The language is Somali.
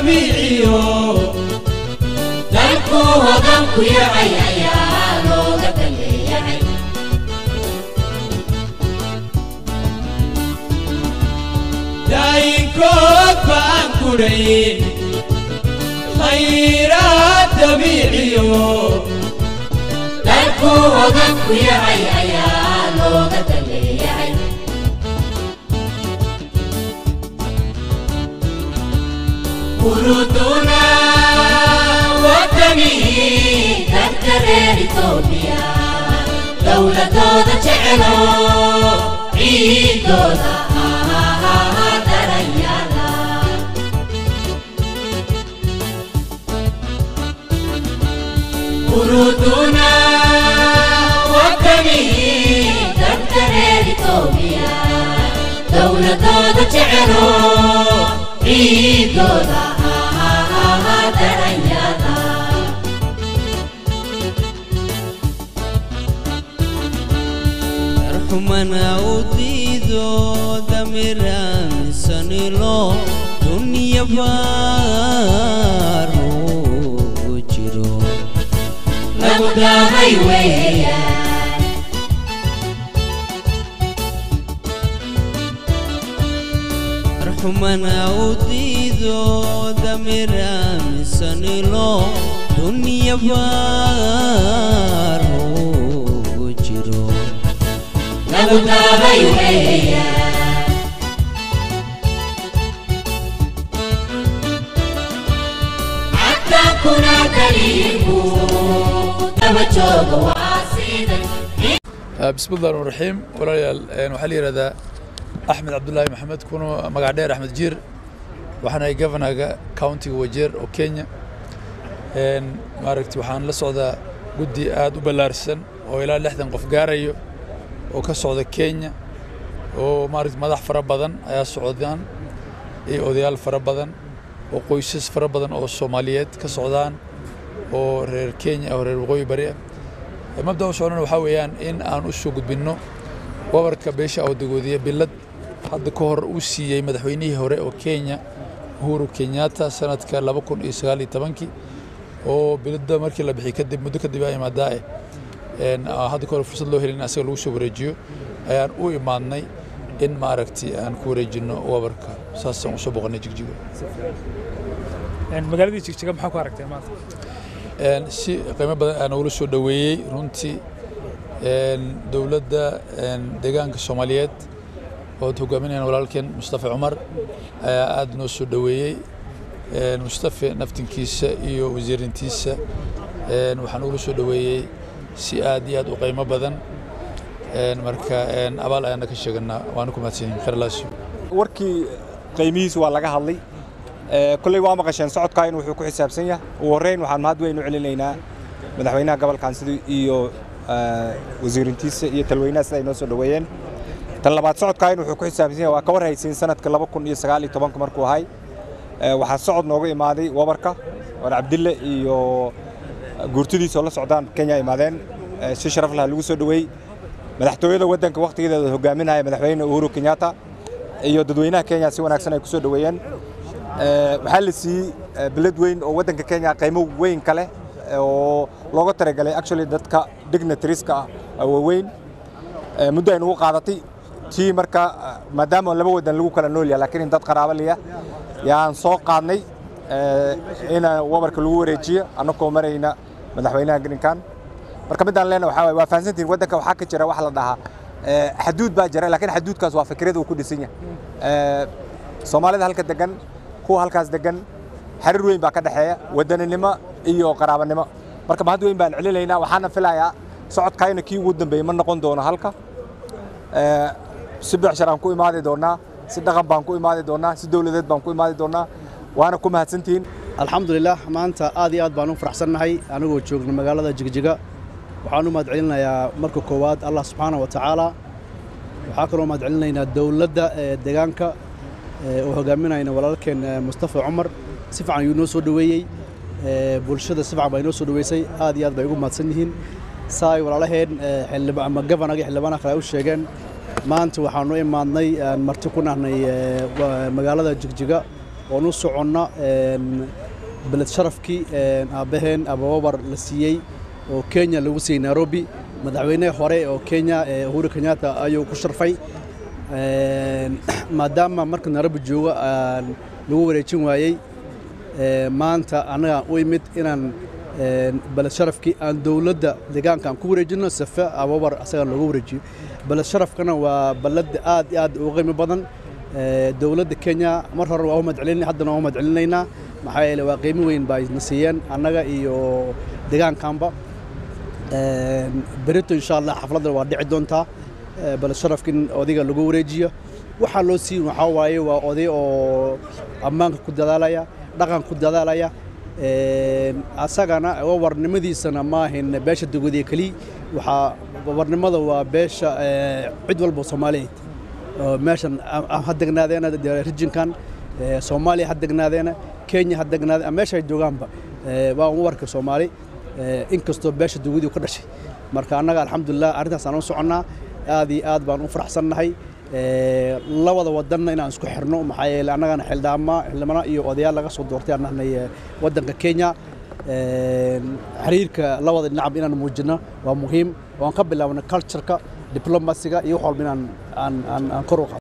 dabiiciyo dalku hodan ku yahay ayaa looga daleeyahay daayinkood baan kudhayn khayraad dabiiciyo dalku hodan ku yahay ayaa looga daleeyahay uruduna wadamii dadka reer itoobiya dowladooda jecelo ciidooda ahaa daranyada uruduna wadamii dadka reer itoobiya dowladooda jecelo ciidooda ahaa daranyada darxumana u diido damiramisanilo dunya baaru jiro lagu daamay weeyaan darxumana u diido damiramisanilo dunya baaru jiro lagu daamay weeyaan cadaankuna daliilku daba jooga waa siday بسم الله الرحمن الرحيم walaalayaal een, waxaa la yidhahdaa axmed cabdulaahi maxamed kuna magac dheer axmed jiir waxaan ahay governaga countiga wajeer oo kenya Een, maaragtay waxaan la socdaa guddi aad u ballaarsan oo ilaa lixdan qof gaarayo oo ka socda kenya oo maaragtay madax fara badan ayaa socdaan iyo odayaal fara badan oo qoysas fara badan oo soomaaliyeed ka socdaan oo reer kenya oo reer waqooyi bari ah mabda u socdana waxaa weeyaan in aan u soo gudbinno wabarka beesha awdagoodiya bilad hadda ka hor uu siiyey madaxweynihii hore oo kenya uhuru kenyatta sanadka laba kun iyo sagaal iyo tobankii oo biladda markii la bixiyey kadib muddo kadib aa imaadaa eh een, aa hadda ka hor fursad loo helin in asaga lagu soo wareejiyo ayaan u imaadnay in maaragtay aan ku wareejinno wabarka saasaan usoo boqonnay jigjigo magaaladii jigjiga maxaa ku aragtay maanta Een, si qiimo badan aa nogula soo dhoweeyey runtii een, dowladda een, deegaanka soomaaliyeed oo ad hogaaminayaan walaalkeen mustafa cumar ayaa aad noo soo dhoweeyey Een, mustafa naftinkiisa iyo wasiirintiisa een, waxaa nogula soo dhoweeyey si aad iyo aad u qiimo badan Een, marka een, abaal ayaana ka sheeganaa waana ku mahadsanyihin khayr laasiyo warkii qiimihiisu waa laga hadlay Ee, kolley waa maqasheen socodkaa in wuxuu ku xisaabsan yahay ugu horreyn waxaan mahad weyn u celinaynaa madaxweynaha gobolkan sidii iyo ee, wasiirintiisa iyo talweynaha sida ay noo soo dhoweeyeen tan labaad socodkaa in wuxuu ku xisaabsan yahay waa ka war haysiin sanadka laba kun iyo sagaal iyo tobanka markuu ahay Ee, waxaa socod nooga imaaday wabarka war cabdille iyo guurtidiisa oo la socdaan kenya imaadeen Ee, si sharaf laha lagu soo dhoweeyey madaxtooyada waddanka wakhtigeeda hogaaminaya madaxweyne uhuru kenyatta iyo dadweynaha kenya si wanaagsan ay ku soo dhoweeyeen Ee, waxaa la siiyey ee, bilad weyn oo waddanka kenya qiimo weyn ka leh ee, oo looga talagalay actually dadka dignitarieska ah oo waaweyn Ee, muddo ay nagu qaadatay tii marka ah, maadaama laba waddan lagu kala nool yahay laakiin in dad qaraabo liya yaan soo qaadnay ee, in wabarka lagu wareejiyo annagoo marayna madaxweynaha grinkan marka midaan leena waxaa waaye waa fahansantihin waddanka waxaa ka jira wax la dhahaa ee, xaduud baa jira laakiin xaduudkaas waa fikrad uu ku dhisan yahay Ee, soomaalida halka degan kuwa halkaas degan xiriir weyn baa ka dhexeeya wadaninimo iyo qaraabanimo marka mahad weyn baan celinaynaa waxaana filayaa socodkayna kii ugu dambeeyey ma noqon doono halka Ee, si becshar aan ku imaadi doonaa si dhaqan baan ku imaadi doonaa si dowladeed baan ku imaadi doonaa waana ku mahadsantihiin alxamdulilah maanta aad iyo aad baan u faraxsannahay anigoo joogna magaalada jigjiga waxaan u mahad celinayaa marka koowaad allah subxaana wa tacaala waxaa kaloo mahad celinaynaa dowladda ee deegaanka ee oo hogaaminayna walaalkeen ee mustafa cumar si fiican ayuu noo soo dhoweeyey ee bulshada si fiican baa inoo soo dhoweysay aad iyo aad bay ugu mahadsan yihiin saa ay walaalaheen ee xildhib ama gabanaga xildhibaanaha kale ay u sheegeen maanta waxaanu imaadnay aan marti ku nahnay ee, wa- magaalada jigjiga oon u soconna beled sharafkii aabbaheen abababar la siiyey oo kenya lagu siiyey nairobi madaxweyne hore oo kenya uhuru kenyatta ayuu ku sharfay maadaama marka nairobi joogo lagu wareejin waayey maanta annagaan u imid inaan beled sharafkii aan dowladda deegaanka aan ku wareejino safe ababar asagaan loogu wareejiyo beled sharafkana waa balad aad iyo aad u qiimo badan dowladda kenya mar hore waa u mahadcelinay haddana waa u mahadcelinaynaa maxaa yeele waa qiimo weyn baa na siiyeen annaga iyo deegaankanba berito insha allah xafladda waa dhici doontaa beled sharafkin odayga lagu wareejiyo waxaa loo siin waxaa waaye waa oday oo ammaanka ku dadaalaya dhaqan ku dadaalaya asagana warnimadiisana maahin beesha dugodiye keliya waxaa warnimada waa beesha cid walba soomaaliyeed meeshan ha degnaadeena rijinkan soomaaliya ha degnaadeena kenya ha degnaadeen meesha ay joogaanba waa u warka soomaali inkastoo beesha dugudii ka dhashay marka annaga alxamdulilah arrintaas aan u soconnaa aad iyo aad baan u faraxsannahay labada wadanna inaan isku xirno maxaa yeele annagana xildhaama xildhibana iyo odayaal laga soo doortay aan nahnay waddanka kenya xiriirka labada dhinacba inaan muujino waa muhiim waan ka bilaabnay cultureka diplomasiga iyo wax walba inaan aan aan kor u qaado